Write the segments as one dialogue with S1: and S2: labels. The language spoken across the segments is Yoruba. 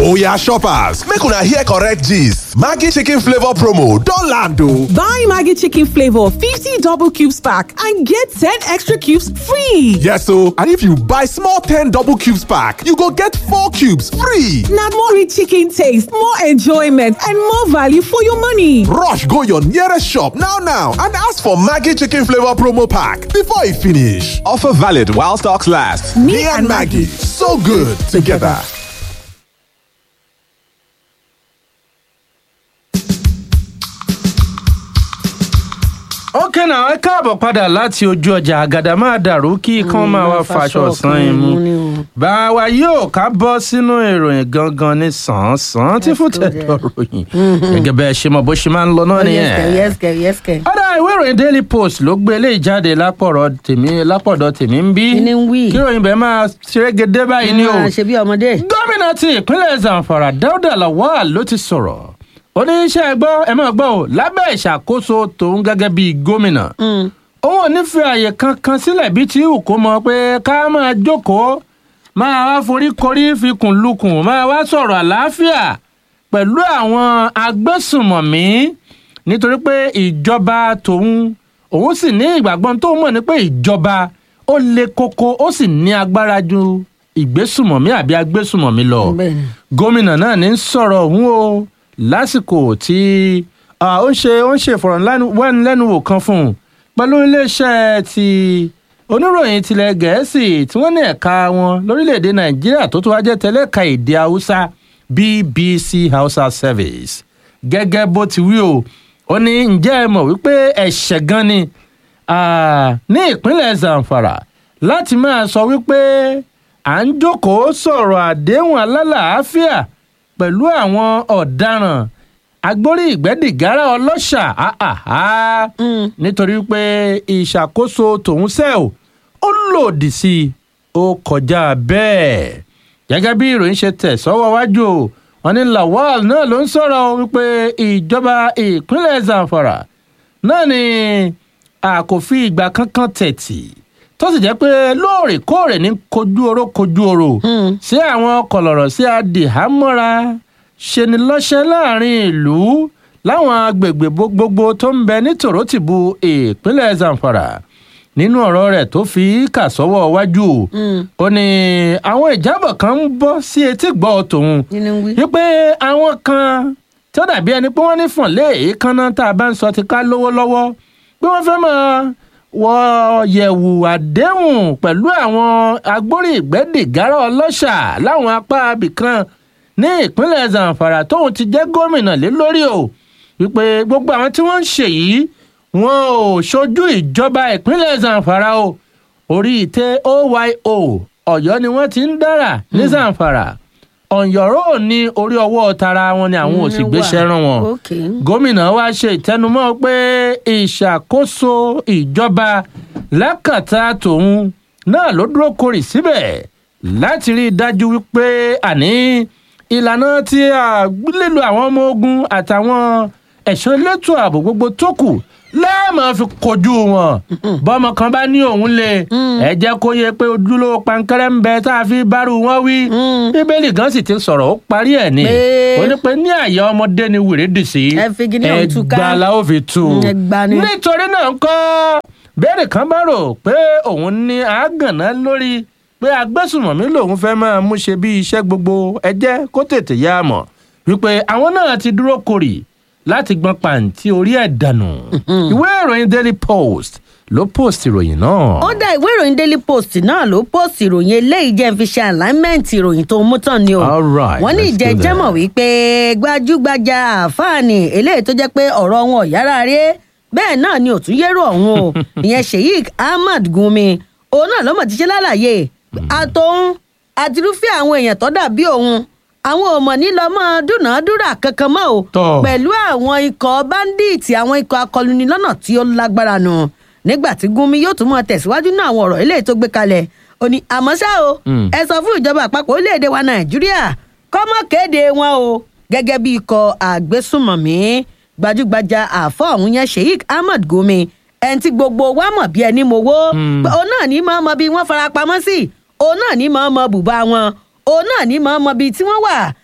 S1: Oya shoppers, make una hear correct gist. Maggi chicken flavor promo don land o.
S2: Buy Maggi chicken flavor 50 double cubes pack and get 10 extra cubes free.
S1: Yes o, and if you buy small 10 double cubes pack, you go get 4 cubes free.
S2: Na more rich chicken taste, more enjoyment and more value for your money.
S1: Rush go your nearest shop now now and ask for Maggi chicken flavor promo pack before e finish. Offer valid while stocks last. Me, and Maggi, so good together.
S3: ókè náà ẹ káàbọ̀ padà láti ojú ọjà àgàdà máa dàrú kí ikán máa wá faṣọ san imú bá wa yóò ká bọ́ sínú ìròyìn gangan ní sàn-án tí fún tẹ̀dọ̀ ròyìn gẹ́gẹ́ bẹ́ẹ̀ ṣe mọ̀ bó ṣe máa ń lọ náà nìyẹn.
S4: yẹ́sìkẹ̀ yẹ́sìkẹ̀.
S3: ọ̀dà ìwé ìròyìn daily post ló gbé eléyìí jáde lápọ̀rọ̀ tèmi lápọ̀dọ̀ tèmi ń bí
S4: Kí ni ń wí?
S3: kí ìròyìn bẹ́ẹ̀ máa ṣerégedé báyìí ni o
S4: máa ṣe bí ọmọdé.
S3: gómìnà ti ìpínlẹ̀ zamfara dáúdà lawal ló ti sọ̀rọ̀ oníṣẹ́ gbọ́ ẹ máa gbọ́ ò lábẹ́ ìṣàkóso tòun gẹ́gẹ́ bíi gómìnà òun ò ní fi àyè kankan sílẹ̀ bíi ti hù kó mọ pé ká máa jókòó máa wá forí korí fikùn lukùn máa wá sọ̀rọ̀ àlàáfíà pẹ̀lú àwọn agbésùnmọ̀mí nítorí pé ìjọba tòun òun sì ní ìgbàgbọ́ tó mọ̀ ní pé ìjọba ó le koko ó sì ní agbára ju ìgbésùnmọ̀mí àbí agbésùnmọ̀mí lọ
S4: Bẹ́ẹ̀ni.
S3: gómìnà náà ní sọ̀rọ̀ ọ̀hún o lásìkò tí ah, ó ń ṣe ó ń ṣe ìfọ̀rọ̀wánilẹ́nuwò kan fún un pẹ̀lú iléeṣẹ́ ti oníròyìn tilẹ̀ gẹ̀ẹ́sì tí wọ́n ní ẹ̀ka wọn lórílẹ̀‐èdè nàìjíríà tó tún wá jẹ́ tẹ́lẹ̀ka èdè haúsá bbc hausa service gẹ́gẹ́ bó ti wí o ó ní ǹjẹ́ ẹ mọ̀ wípé ẹ̀ṣẹ̀ gan ni ah, ní ìpínlẹ̀ zamfara láti máa sọ wípé à ń jókòó sọ̀rọ̀ àdéhùn alálàáfíà pẹ̀lú àwọn ọ̀daràn agbórí ìgbẹ́dìgárá ọlọ́ṣà áhàhà nítorí pé ìṣàkóso tòun sẹ́ ò ó lòdì sí i ó kọjá bẹ́ẹ̀ gẹ́gẹ́ bí ìròyìn ṣe tẹ̀ sọ́wọ́ wájú o wọn ní lawal náà ló ń sọ̀rọ̀ o wípé ìjọba ìpínlẹ̀ zamfara náà ni a kò fi ìgbà kankan tẹ̀tì tó sì jẹ́ pé lóòrèkóòrè ní kojú oró kojú oró sí àwọn kọlọ̀rọ̀ sí adìhámọ́ra ṣeni lọ́ṣẹ́ láàrin ìlú láwọn agbègbè gbogbo tó ń bẹ ní tòrótìbù ìpínlẹ̀ zamfara nínú ọ̀rọ̀ rẹ̀ tó fi kà sọ́wọ́ wájú ó ní àwọn ìjábọ̀ kan ń bọ́ sí etí gbọ́ tòun
S4: Kí ni ń wí?
S3: wípé àwọn kan tí ó dàbí ẹni pé wọ́n ní fọ̀nlé èékánná tá a bá ń sọ ti ká lówó lọ́wọ́ pé wọ́n fẹ́ máa wọ yẹ̀wù àdéhùn pẹ̀lú àwọn agbórí ìgbẹ́dìgárá ọlọ́ṣà láwọn apá abìkan ní ìpínlẹ̀ zamfara tóun ti jẹ́ gómìnà lé lórí o wípé gbogbo àwọn tí wọ́n ń ṣe yìí wọn ò ṣojú ìjọba ìpínlẹ̀ zamfara o orí ìtẹ́ oyo ọ̀yọ́ ni wọ́n ti ń dára ní zamfara ọ̀yọ́rọ́ ní orí ọwọ́ tara wọn ni àwọn ò sì
S4: Mm,
S3: gbéṣẹ́
S4: wà.
S3: rán wọn
S4: Okay.
S3: gómìnà wa ṣe ìtẹnumọ́ pé ìṣàkóso ìjọba lákàtà tòun náà ló dúró korì síbẹ̀ láti rí i dájú wípé àní ìlànà tí a lílo àwọn ọmọ ogun àtàwọn ẹ̀ṣọ́ elétò ààbò gbogbo tó kù láàmú fi kojú wọn bọ́mọ kan bá ní òun lè ẹ jẹ́ kó yẹ pé ojúlówó pankẹ́rẹ́ ń bẹ tá a fi bárù wọn wí bíbélì gan sì ti sọ̀rọ̀ ó parí ẹ̀ ni
S4: Pé-
S3: ó ní pé ní àyà ọmọdé ni wèrè dì sí
S4: Ẹ fi kíní ọ̀hún tú ká.
S3: ẹgbàá la ó fi tú
S4: Mm, ẹgbàá ni.
S3: nítorí náà ń kọ́ bẹ́ẹ̀rẹ̀ kan bá rò pé òun ní àágànná lórí pé agbésùmọ̀mí lòun fẹ́ máa mú ṣe bí iṣẹ́ gbogbo ẹ jẹ́ kó tètè yá a mọ̀ wípé àwọn náà ti dúró korì láti gbọ́n pàǹtí orí ẹ̀ dànù ìwé ìròyìn daily post ló post ìròyìn náà.
S4: ó dá ìwé ìròyìn daily post náà ló post ìròyìn eléyìí jẹ́ ń fi ṣe alignment ìròyìn tó mú tán ni o
S3: All right,
S4: wọ́n ní
S3: let's do
S4: ìjẹ́jẹ́
S3: that.
S4: mọ̀ wípé gbajúgbajà àfáàní eléyìí tó jẹ́ pé ọ̀rọ̀ wọn ò yára rí bẹ́ẹ̀ náà ni òtún yẹ́rù ọ̀hún o ìyẹn sheik ahmad gumi òun náà lọ́mọ̀ ti ṣe lálàyé àtòun àtirúfẹ́ àwọn èèyàn tó dàbí òun àwọn ò mọ̀ ní lọ mọ́ dúnàádúrà kankan mọ́ o
S3: Tọ́.
S4: pẹ̀lú àwọn ikọ̀ báńdíìtì àwọn ikọ̀ akọluni lọ́nà tí ó lágbára nù nígbà tí gúnmi yóò tún mọ tẹ̀síwájú náà àwọn ọ̀rọ̀ eléyìí tó gbé kalẹ̀ ó ní àmọ́ ṣá o
S3: Mm.
S4: ẹ sọ fún ìjọba àpapọ̀ orílẹ̀-èdè wa nàìjíríà kọ́mọ kéde wọn o gẹ́gẹ́ bí ikọ̀ àgbésùmọ̀mí gbajúgbajà àfọ́ ọ̀hún yẹn sheik ahmed gumi ẹni tí gbogbo wa mọ̀ bí ẹni mowó
S3: Mm.
S4: pé òun náà ní mọ̀ bí wọ́n fara pamọ́ sí òun náà ní mọ̀ mọ̀ bùbá wọn òun náà ní mọ̀ mọ̀ bí tí wọ́n wà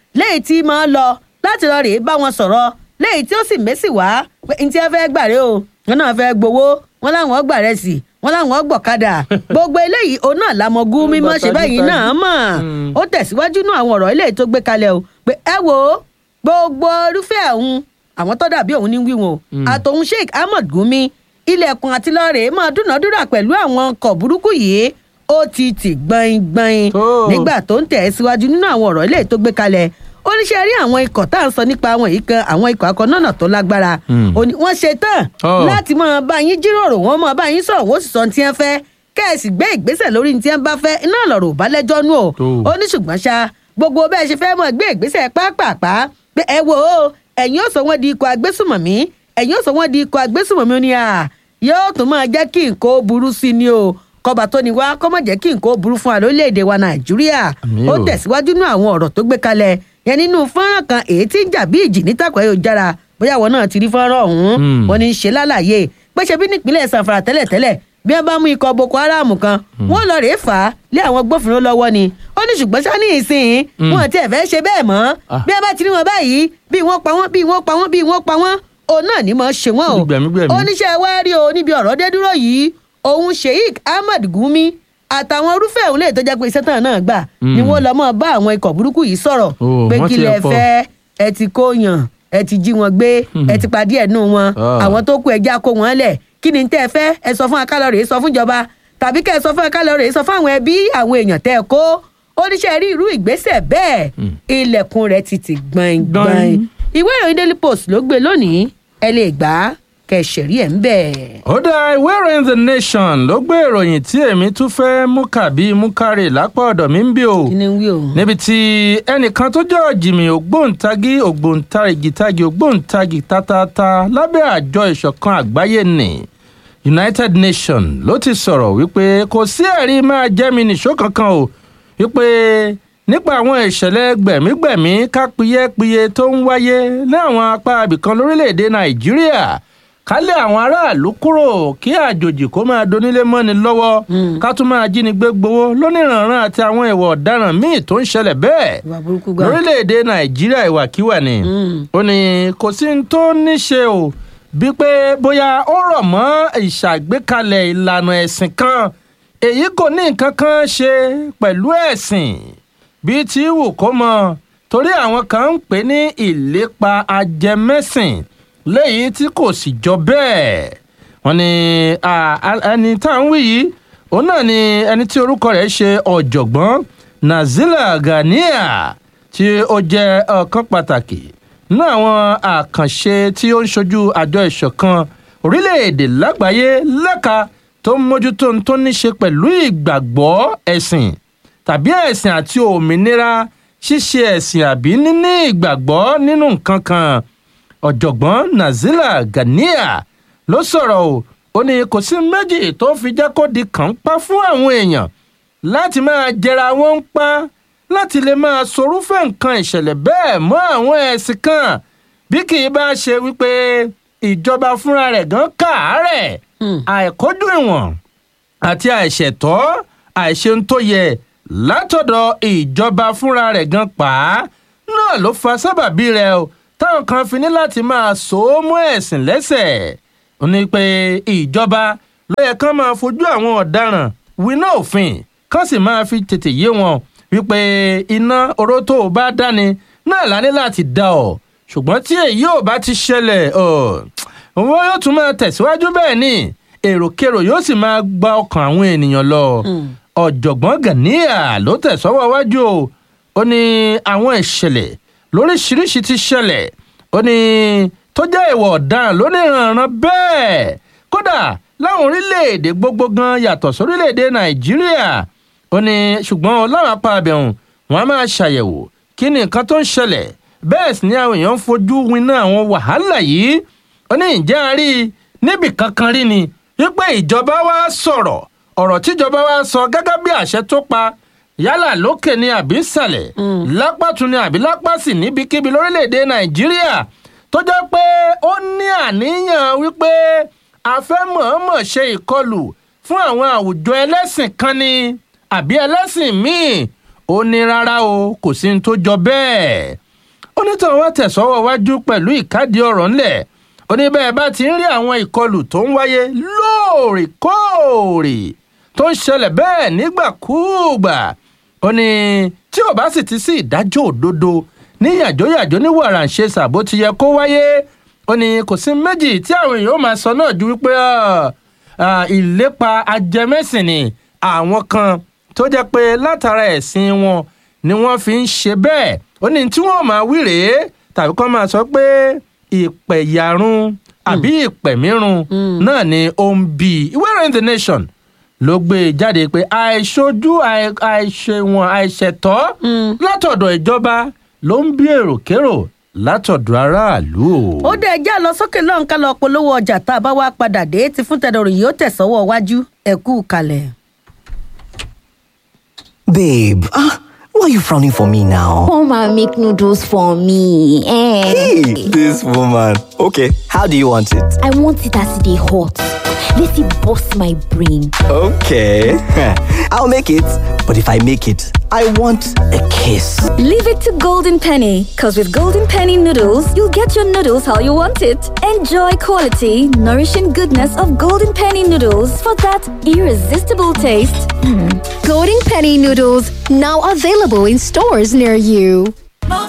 S4: léyìí tí máa lọ láti lọ rèé bá wọn sọ̀rọ̀ léyìí tí ó sì mẹ́sì wá pé n tí ẹ fẹ́ gbàre o wọn náà fẹ́ gbowó wọn láwọn gbà rẹ̀ sí wọn láwọn gbọ̀kadà gbogbo eléyìí òun náà làmọ gún mímọ́ ṣe báyìí náà mọ̀ ó tẹ̀síwájú nú àwọn ọ̀rọ̀ eléyìí tó gbé kalẹ̀ o pé ẹ wo gbogbo irúfẹ́ òun àwọn tó dàbí òun ní wíwọn o àtòun sheikh ahmed gumi ilẹ̀kùn àti lọ́ọ̀rẹ́ máa dúnàádúrà pẹ̀lú àwọn ọkọ̀ burúkú yìí ó ti tì gbọ̀ngbọ̀n
S3: Tó.
S4: nígbà tó ń tẹ̀ síwájú nínú àwọn ọ̀rọ̀ eléyìí tó gbé kalẹ̀ oníṣẹ́ rí àwọn ikọ̀ tá à ń sọ nípa àwọn yìí kan àwọn ikọ̀ akọ̀nọ́nà tó lágbára
S3: Mm.
S4: Ó ní wọ́n ṣe tán
S3: Oh.
S4: láti máa bá yín jíròrò wọ́n máa bá yín sọ̀rọ̀ wọ́n sì sọ ní tí wọ́n fẹ́ kẹ́ẹ̀sì gbé ìgbésẹ̀ lórí ní tí wọ́n bá fẹ́ iná lọ̀rọ̀ ò bá lẹ́jọ́ nú o
S3: Tó.
S4: ó ní ṣùgbọ́n ṣá gbogbo bẹ́ẹ̀ ṣe fẹ́ mọ̀ gbé ìgbésẹ̀ pápápá pé ẹ wo o ẹ̀yin ó sọ wọ́n di ikọ̀ agbésùmọ̀mí ẹ̀yin ó sọ wọ́n di ikọ̀ agbésùmọ̀mí ó ní à yóò tún máa jẹ́ kí nǹkan ó burú sí ni o kọba tó ní wá kọ́ mọ̀ jẹ́ kí nǹkan ó burú fún wa lórílẹ̀‐èdè wa nàìjíríà
S3: Àmín
S4: ó
S3: o.
S4: tẹ̀síwájú nínú àwọn ọ̀rọ̀ tó gbé kalẹ̀ yẹn nínú fọ́nrán kan èyí tí ń jà bí ìjì nítàkùn ayélujára bóyá àwọn náà ti rí fọ́nrán ọ̀hún
S3: Mm.
S4: wọn ní í ṣe lálàyé pé ṣe bí nípínlẹ̀ sanfara tẹ́lẹ̀tẹ́lẹ̀ bí wọ́n bá mú ikọ̀ boko haram kan wọ́n lọ rèé fà á lé àwọn gbófinró lọ́wọ́ ni ó ní ṣùgbọ́n ṣá ní ìsìn wọn ti ẹ̀ fẹ́ ṣe bẹ́ẹ̀ mọ́
S3: Ah.
S4: bí wọ́n bá ti rí wọn báyìí bí wọ́n pa wọ́n bí wọ́n pa wọ́n bí wọ́n pa wọ́n òun náà ní mọ̀ ṣe wọ́n o
S3: Gbẹ̀mígbẹ̀mí.
S4: oníṣẹ́ wa rí o níbi ọ̀rọ̀ dé dúró yìí òun sheik ahmed gumi àtàwọn irúfẹ́ òun lè tó jẹ́ pé iṣẹ́ tán náà gbà ni wọ́n lọ́ mọ́ bá àwọn ikọ̀ burúkú yìí sọ̀rọ̀
S3: Oh,
S4: pé
S3: wọ́n
S4: kí
S3: ti
S4: lẹ
S3: ẹ̀ pọ̀.
S4: fẹ́ ẹ ti kó yàn ẹ ti jí wọn gbé ẹ ti pa díẹ̀ nù wọn
S3: Ah.
S4: àwọn tó kú ẹja kó wọn lẹ̀ kí ni tẹ́ ẹ fẹ́ ẹ sọ fún akálọ̀rẹ̀ sọ fún ìjọba tàbí kẹ́ ẹ sọ fún akálọ̀rẹ̀ sọ fún àwọn ẹbí àwọn èèyàn tẹ́ ẹ kó oníṣẹ́ rí irú ìgbésẹ̀ bẹ́ẹ̀ ilẹ̀kùn rẹ̀ ti ti gbọ̀ngbọ̀n
S3: Gbọ̀n.
S4: ìwé ìròyìn daily post ló gbé lónìí ẹ lè gbà á kẹ́ ẹ ṣẹ̀rí ẹ̀ ń bẹ̀.
S3: ó dá ìwé ìròyìn the nation ló gbé ìròyìn tí èmi tún fẹ́ mú kàbí mú kárì lápá ọ̀dọ̀ mi ń bí o
S4: kí ni ń wí o.
S3: níbi tí ẹnìkan tó jẹ́ ọ̀jìmì ògbóǹtagì ògbóǹtarìgì tagì ògbóǹtagì tatata lábẹ́ àjọ ìṣọ̀kan àgbáyé nì united nations ló ti sọ̀rọ̀ wípé kò sí ẹ̀rí máa jẹ́mi nìṣó kankan o wípé nípa àwọn ìṣẹ̀lẹ̀ gbẹ̀mígbẹ̀mí kápiyẹ́piye tó ń wáyé ní àwọn apá ibìkan lórílẹ̀‐èdè nàìjíríà kálẹ̀ àwọn aráàlú kúrò kí àjòjì kó máa donílé mọ́ni lọ́wọ́ ká tún máa jínigbé gbowó lóníranran àti àwọn ìwà ọ̀daràn míì tó ń ṣẹlẹ̀ bẹ́ẹ̀
S4: ìwà burúkú gbà.
S3: lórílẹ̀‐èdè nàìjíríà ìwàkiwà ni ó ní kò sí ní tó ní ṣe o bí pé bóyá ó rọ̀ mọ́ ìṣàgbékalẹ̀ ìlànà ẹ̀sìn kan èyí kò ní nǹkan kan ṣe pẹ̀lú ẹ̀sìn bíi tí wù kó mọ torí àwọn kan ń pè ní ìlépa ajẹmẹ́sìn léyìí tí kò sì jọ bẹ́ẹ̀ wọ́n ní à, à- ẹni tá à ń wí yìí òun náà ni ẹni tí orúkọ rẹ̀ ṣe ọ̀jọ̀gbọ́n nazila ganiya tí ó jẹ́ ọ̀kan pàtàkì nínú àwọn àkànṣe tí ó ń ṣojú àjọ ìṣọ̀kan orílẹ̀-èdè lágbàáyé lẹ́ka tó ń mójútó ohun tó ní ṣe pẹ̀lú ìgbàgbọ́ ẹ̀sìn tàbí ẹ̀sìn àti òmìnira ṣíṣe ẹ̀sìn àbí níní ìgbàgbọ́ nínú nǹkan kan ọ̀jọ̀gbọ́n nazila ganiya ló sọ̀rọ̀ o ó ní kò sí méjì tó fi jẹ́ kó di kànńpá fún àwọn èèyàn láti máa jẹra wọn ń pa láti lè máa sorúfẹ́ nǹkan ìṣẹ̀lẹ̀ bẹ́ẹ̀ mọ́ àwọn ẹ̀sìn kan bí kì í bá ṣe wípé ìjọba fúnra rẹ̀ gan káàárẹ̀ àìkójú ìwọ̀n àti àìṣẹ̀tọ́ àìṣeun tó yẹ látọ̀dọ̀ ìjọba fúnra rẹ̀ gan pa á náà ló fa sábàbí rẹ̀ o táwọn kan fi ní láti máa so ó mọ́ ẹ̀sìn lẹ́sẹ̀ ó ní pé ìjọba ló yẹ kán máa fojú àwọn ọ̀daràn winá òfin kán sì máa fi tètè yé wọn wípé iná oró tó o bá dáni náà lá ní láti dá ọ ṣùgbọ́n tí èyí ò bá ti ṣẹlẹ̀ ọ̀ wọn yóò tún máa tẹ̀síwájú bẹ́ẹ̀ ni èròkérò yóò sì máa gba ọkàn àwọn ènìyàn lọ ọ̀jọ̀gbọ́n ganiya ló tẹ̀sọ́wọ́ wájú o ó ní àwọn ìṣẹ̀lẹ̀ lóríṣiríṣi ti ṣẹlẹ̀ ó ní tó jẹ́ ìwà ọ̀daràn lóníranran bẹ́ẹ̀ kódà láwọn orílẹ̀-èdè gbogbo gan yàtọ̀ sórílẹ̀-èdè nàìjíríà ó ní ṣùgbọ́n láwọn apá abẹ́hùn wọn a máa ṣàyẹ̀wò kí ni nǹkan tó ń ṣẹlẹ̀ bẹ́ẹ̀ sì ni àwọn èèyàn ń fojú winá àwọn wàhálà yìí ó ní ìjẹ́ àárí níbì kankan rí ni wípé ìjọba wa sọ̀rọ̀ ọ̀rọ̀ tíjọba wa sọ gẹ́gẹ́ bí àṣẹ tó pa yálà lókè ni àbí ìsàlẹ̀ lápá tún ni àbí lápá sì níbikíbi lórílẹ̀‐èdè nàìjíríà tó jẹ́ pé ó ní àníyàn wípé a fẹ́ mọ̀ọ́mọ̀ ṣe ìkọlù fún àwọn àwùjọ ẹlẹ́sìn kan ni àbí ẹlẹ́sìn míì ó ní rárá o kò sí ní tó jọ bẹ́ẹ̀ onítàn wa tẹ̀sọ́wọ́ wájú pẹ̀lú ìkádìí ọ̀rọ̀ ńlẹ̀ ó ní bẹ́ẹ̀ bá ti ń rí àwọn ìkọlù tó ń wáyé lóòrèkóòrè tó ń ṣẹlẹ̀ bẹ́ẹ̀ nígbàkúùgbà ó ní tí ò bá sì ti sí ìdájọ́ òdodo ní yàjóyàjó ní wàràǹṣeṣà bó ti yẹ kó wáyé ó ní kò sí méjì tí àwọn èèyàn ó máa sọ náà ju wípé ìlépa ajẹmẹ́sìn ni àwọn kan tó jẹ́ pé látara ẹ̀sìn wọn ni wọ́n fi ń ṣe bẹ́ẹ̀ ó ní tí wọ́n máa wí rèé tàbí kọ́ máa sọ pé ìpẹ̀yàrun àbí ìpẹ̀mírun náà ni ó ń bí ìwé ìròyìn the nation ló gbé e jáde pé àìṣojú àìṣèwọ̀n àìṣẹ̀tọ́ látọ̀dọ̀ ìjọba ló ń bí èròkérò látọ̀dọ̀ aráàlú o.
S4: ó dé ẹjẹ́ lọ sókè lọ́hùn ká lọ polówó ọjà tá a bá wá padà dé ti fún tẹ̀dọ̀rọ̀ yìí ó tẹ̀sọ́wọ́ wájú ẹ̀kú kalẹ̀.
S5: Babe, ah, why are you frowning for me now?
S6: Come and make noodles for me. Eh.
S5: Hey, this woman. Okay, how do you want it?
S6: I want it as they hot. Let it bust my brain.
S5: Okay, I'll make it. But if I make it, I want a kiss.
S7: Leave it to Golden Penny, because with Golden Penny noodles, you'll get your noodles how you want it. Enjoy quality, nourishing goodness of Golden Penny noodles for that irresistible taste.
S8: Golden Penny noodles now available in stores near you.